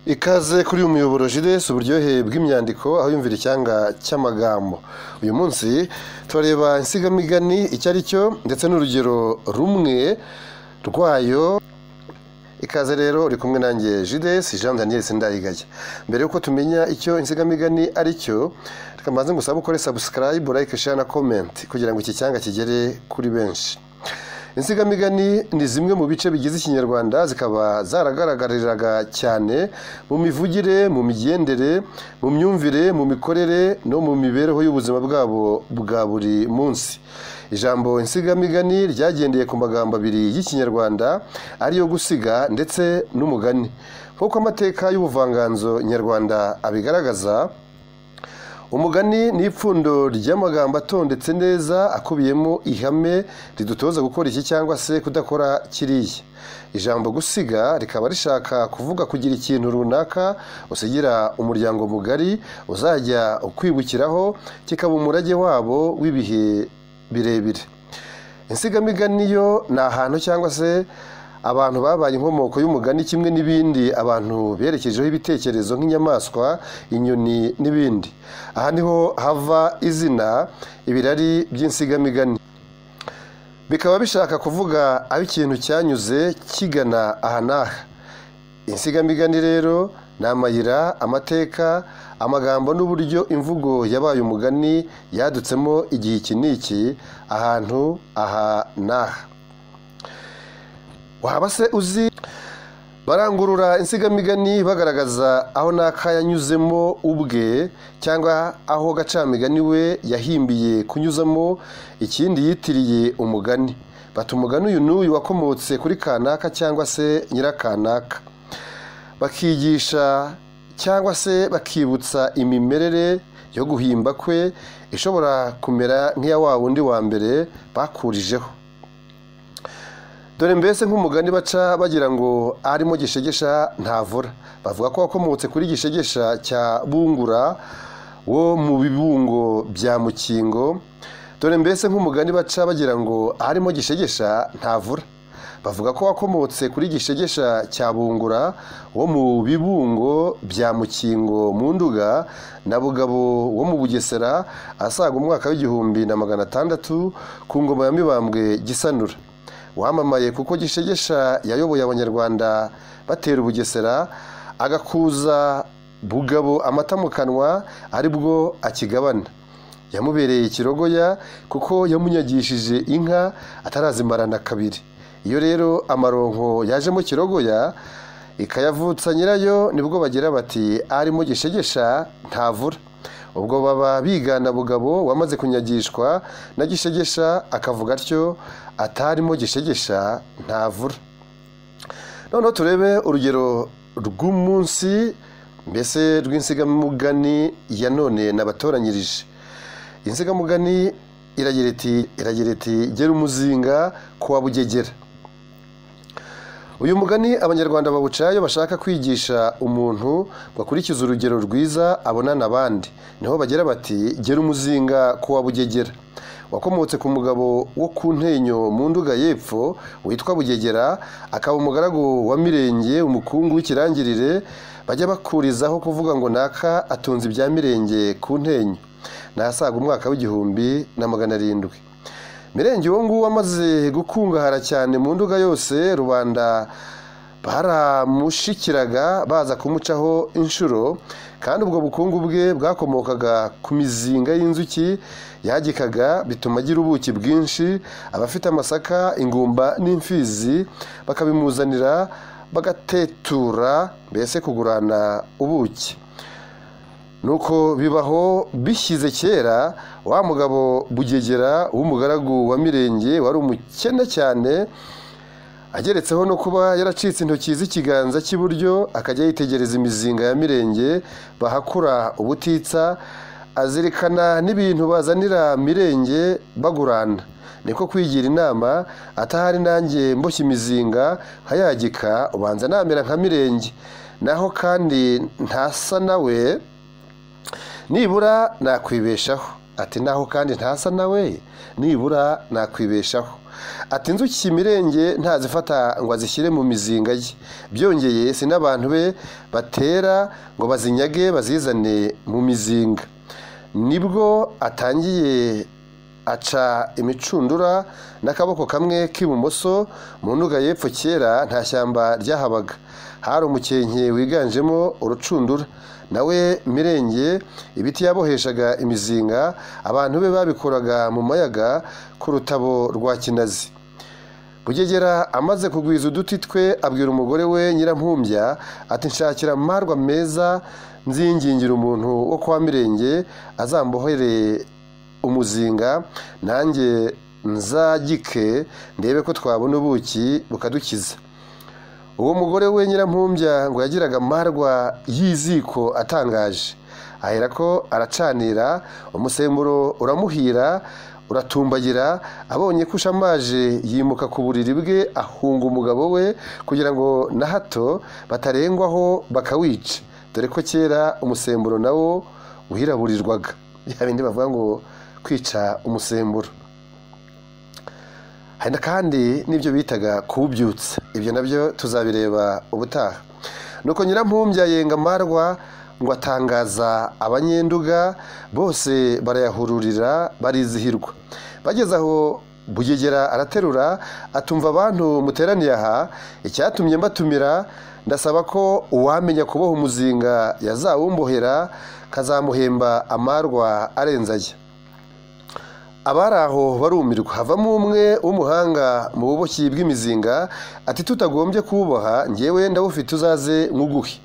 ikaze kuri uyu muyoboro jires uburyohe bw'imyandiko aho yumvira icyanga cy'amagambo uyu munsi turareba insigamigani icyo ari cyo ndetse n'urugero rumwe rwayo ikaze rero uri kumwe nanjye jides jean daniel sindayigaya mbere y'uko tumenya icyo insigamigani ari cyo reka mbanze ngusaba ukore subscribe like share na comment kugira ngo iki cyanga kigere kuri benshi insigamigani ni zimwe mu bice bigize ikinyarwanda zikaba zaragaragariraga cyane mu mivugire mu migendere mu myumvire mu mikorere no mu mibereho y'ubuzima bwabo bwa buri munsi ijambo insigamigani ryagendeye ku magambo abiri y'ikinyarwanda ariyo gusiga ndetse n'umugani nk'uko amateka y'ubuvanganzo nyarwanda abigaragaza umugani ni ipfundo ry'amagambo atondetse neza akubiyemo ihame ridutoza gukora iki cyangwa se kudakora kiriya ijambo gusiga rikaba rishaka kuvuga kugira ikintu runaka usigira umuryango mugari uzajya ukwibukiraho kikaba umurage wabo w'ibihe birebire insigamigani yo ni ahantu cyangwa se abantu babaye inkomoko y'umugani kimwe n'ibindi abantu berekejeho ibitekerezo nk'inyamaswa inyoni n'ibindi aha niho hava izina ibirari by'insigamigani bikaba bishaka kuvuga aho ikintu cyanyuze kigana aha n'aha insigamigani rero ni amayira amateka amagambo n'uburyo imvugo yabaye umugani yadutsemo igihe iki n'iki ahantu aha n'aha waba se uzi barangurura insigamigani bagaragaza aho n'aka yanyuzemo ubwe cyangwa aho gacamigani we yahimbiye kunyuzamo ikindi yitiriye umugani bata umugani uyu n'uyu wakomotse kuri kanaka cyangwa se nyirakanaka bakigisha cyangwa se bakibutsa imimerere yo guhimba kwe ishobora kumera nk'iya wa wundi wa mbere bakurijeho dore mbese nk'umugani baca bagira ngo arimo gishegesha ntavura bavuga ko wakomotse kuri gishegesha cya bungura wo mu bibungo bya mukingo dore mbese nk'umugani baca bagira ngo arimo gishegesha ntavura bavuga ko wakomotse kuri gishegesha cya bungura wo mu bibungo bya mukingo mu nduga na bugabo wo mu bugesera asaga umwaka w'igihumbi na magana atandatu ku ngoma ya mibambwe gisanura wamamaye kuko gishegesha yayoboye abanyarwanda batera ubugesera agakuza bugabo amata mu kanwa aribwo akigabana yamubereye ikirogoya kuko yamunyagishije inka atarazimarana kabiri iyo rero amaronko yajemo kirogoya ikayavutsa nyirayo nibwo bagira bati arimo gishegesha ntavura ubwo baba bigana bugabo wamaze kunyagishwa na gishegesha akavuga atyo atarimo gishegesha ntavura noneho turebe urugero rw'umunsi mbese rw'insigamugani ya none nabatoranyirije insigamugani iragira iti iragira iti gera umuzinga kuwa bugegera uyu mugani abanyarwanda bawuca iyo bashaka kwigisha umuntu ngo akurikize urugero rwiza abonana abandi niho bagira bati gera umuzinga kuwa bugegera wakomotse ku mugabo wo ku ntenyo mu nduga y'epfo witwa bugegera akaba umugaragu wa mirenge umukungu w'ikirangirire bajya bakurizaho kuvuga ngo naka atunze ibya mirenge ku ntenyo nasaga umwaka w'igihumbi na magana arindwi mirenge uwo nguwo amaze gukungahara cyane mu nduga yose rubanda baramushikiraga baza kumucaho inshuro kandi ubwo bukungu bwe bwakomokaga ku mizinga y'inzuki yagikaga bituma agira ubuki bwinshi abafite amasaka ingumba n'imfizi bakabimuzanira bagatetura mbese kugurana ubuki nuko bibaho bishyize kera wa mugabo bugegera w'umugaragu wa mirenge wari umukene cyane ageretseho no kuba yaracitse intoki z'ikiganza cy'iburyo akajya yitegereza imizinga ya mirenge bahakura ubutitsa azirikana n'ibintu bazanira mirenge bagurana niko kwigira inama atahari nanjye mboshye imizinga nkayagika ubanza namera nka mirenge naho kandi ntasa nawe nibura nakwibeshaho ati naho kandi ntasa nawe nibura nakwibeshaho ati inzuki imirenge ntazifata ngo azishyire mu mizinga ye byongeye si n'abantu be batera ngo bazinyage bazizane mu mizinga nibwo atangiye aca imicundura n'akaboko kamwe k'ibumoso mu nduga y'epfo kera nta shyamba ryahabaga hari umukenke wiganjemo urucundura nawe mirenge ibiti yaboheshaga imizinga abantu be babikoraga mu mayaga ku rutabo rwa kinazi bugegera amaze kugwiza uduti twe abwira umugore we nyirampumbya ati nshakira amarwa meza nzingingira umuntu wo kwa mirenge azambohere umuzinga nanjye nzagike ndebe ko twabona ubuki bukadukiza uwo mugore we nyirampumbya ngo yagiraga amarwa y'iziko atangaje ahera ko aracanira umusemburo uramuhira uratumbagira abonye ko ushamaje yimuka ku buriri bwe ahunga umugabo we kugira ngo na hato batarengwaho bakawica dore ko kera umusemburo nawo uhiraburirwaga bya bindi bavuga ngo kwica umusemburo hari kandi n'ibyo bitaga kuwubyutsa ibyo nabyo tuzabireba ubutaha nuko nyirampumbya yenga amarwa ngo atangaza abanyenduga bose barayahururira barizihirwa bageze aho bugegera araterura atumva abantu muteraniye aha icyatumye mbatumira ndasaba ko uwamenya kuboha umuzinga yazawumbohera kazamuhemba amarwa arenze ajya abari aho barumirwa havamo umwe w'umuhanga mu buboshyi bw'imizinga ati tutagombye kuwuboha ngewe ndawufite uzaze nk'uguhe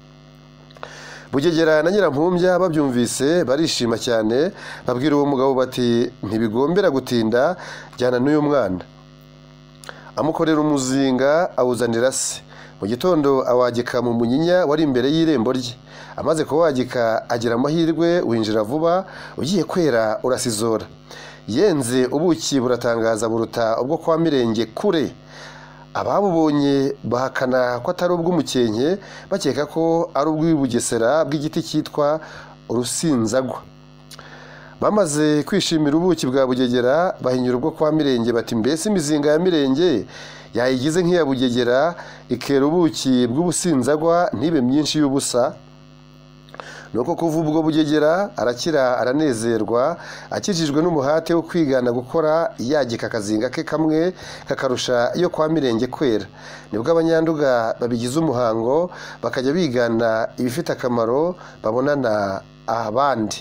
bugegera na nyirampumbya babyumvise barishima cyane babwira uwo mugabo bati ntibigombera gutinda jyana n'uyu mwana amukorera umuzinga awuzanira se mu gitondo awagika mu munyinya wari imbere y'irembo rye amaze kuwagika agira amahirwe winjira vuba ugiye kwera urasizora yenze ubuki buratangaza buruta ubwo kwa mirenge kure ababubonye bahakana ko atari ubw'umukenke bakeka ko ari ubw'ibugesera bw'igiti cyitwa urusinzagwa bamaze kwishimira ubuki bwa bugegera bahinyura ubwo kwa mirenge bati mbese imizinga ya mirenge yayigize nk'iya bugegera ikera ubuki bw'ubusinzagwa ntibe myinshi y'ubusa ni uko kuva ubwo bugegera arakira aranezerwa akijijwe n'umuhate wo kwigana gukora yagika akazinga ke kamwe kakarusha iyo kwa mirenge kwera nibwo abanyanduga babigize umuhango bakajya bigana ibifite akamaro babonana abandi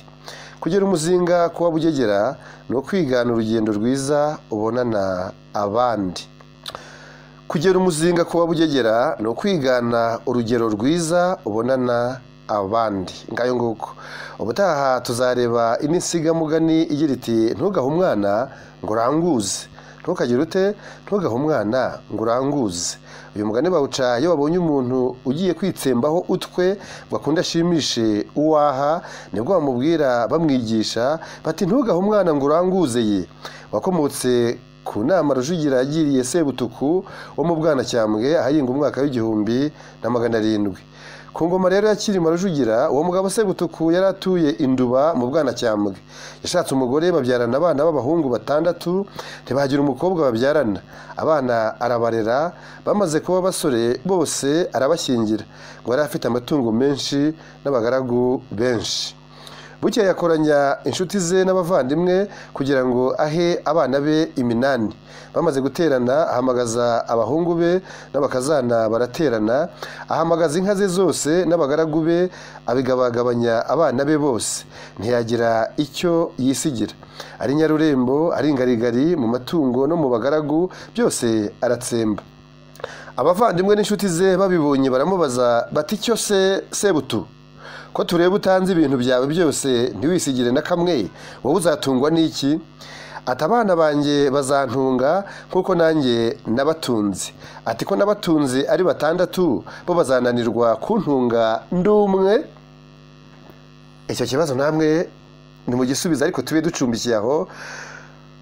kugera umuzinga kuwa bugegera ni ukwigana urugendo rwiza ubonana abandi kugera umuzinga kuba bugegera ni ukwigana urugero rwiza ubonana abandi ngayo nguko ubutaha tuzareba indi nsigamugani igira iti ntugahe umwana ngo uranguze ntukagire ute ntugahe umwana ngo uranguze uyu mugani bawuca iyo babonye umuntu ugiye kwitsembaho utwe ngo akunde ashimishe uwaha nibwo bamubwira bamwigisha bati ntugahe umwana ngo uranguze ye wakomotse ku nama rujugira yagiriye sebutuku wo mu bwanacyambwe ahahinga umwaka w'igihumbi na magana arindwi ku ngoma rero ya kirima rujugira uwo mugabo sebutuku yari atuye induba mu bwanacyambwe yashatse umugore babyarana abana b'abahungu batandatu ntibagira umukobwa babyarana abana arabarera bamaze kuba basore bose arabashyingira ngo yari afite amatungo menshi n'abagaragu benshi buke yakoranya inshuti ze n'abavandimwe kugira ngo ahe abana be iminani bamaze guterana ahamagaza abahungu be n'abakazana baraterana ahamagaza inka ze zose n'abagaragu be abigabagabanya abana be bose ntiyagira icyo yisigira ari nyarurembo ari ingarigari mu matungo no mu bagaragu byose aratsemba abavandimwe n'inshuti ze babibonye baramubaza bati icyo se sebutu ko tureba utanze ibintu byawe byose ntiwisigire na kamwe wowe uzatungwa n'iki ati abana banjye bazantunga nk'uko nanjye nabatunze ati ko nabatunze ari batandatu bo bazananirwa kuntunga ndumwe icyo kibazo namwe ni mu gisubizo ariko tube ducumbikiye aho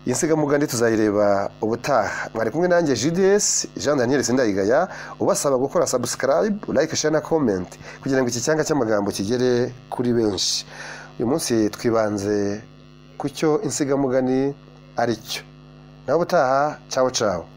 insigamugani tuzayireba ubutaha mwari kumwe nanjye jds jean daniel sindayigaya ubasaba gukora subscribe like share na comment kugira ngo iki cyanga cy'amagambo kigere kuri benshi uyu munsi twibanze ku cyo insigamugani ari cyo nawe ubutaha cyawe cyawe